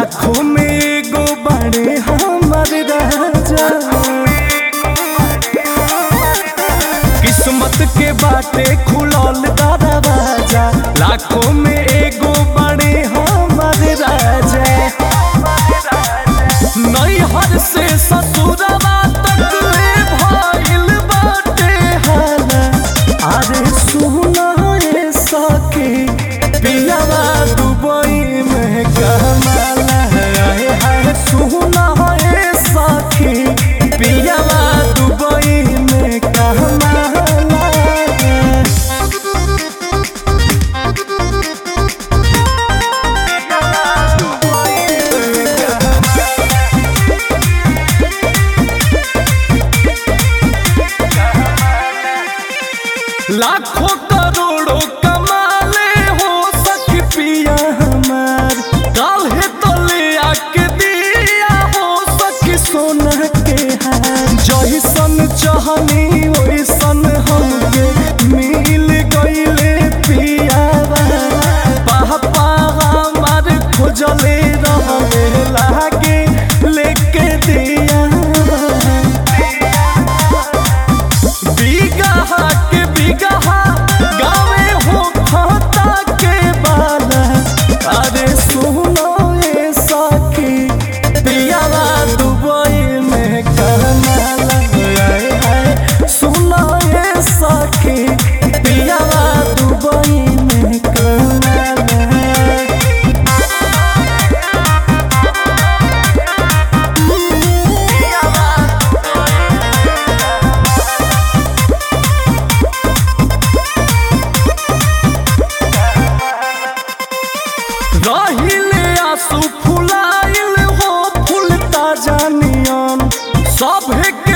लाखों में एगो बड़े हमर राजा किस्मत के बाटे खुलल दरवाजा लाखों में एगो बड़े हमर राजा नैहर से ससुरवा तक ले भइल बाटे हाला अरे सुना रे सखी पियावा दुबई में कमाला है है सुना रे सखी पियावा दुबई में कमाला लाखों करोड़ों कमाले हो सखी पिया हमार काल्हे तो ले आके दिया हो सखी सोना के हार जैसन चाहनी वैसन हमके मिल गईले पियावा पापा हमार खोजले रहले लागे लेके दिया बिगहा के बिगहा गावे हो खाता के बाला अरे सुनो ये सखी पियावा दुबई में कमाला आए हाय सुनो ये सखी पियावा दुबई में कमाला रहिले आंसू फुलाइल हो फूल ताजा नियन सभे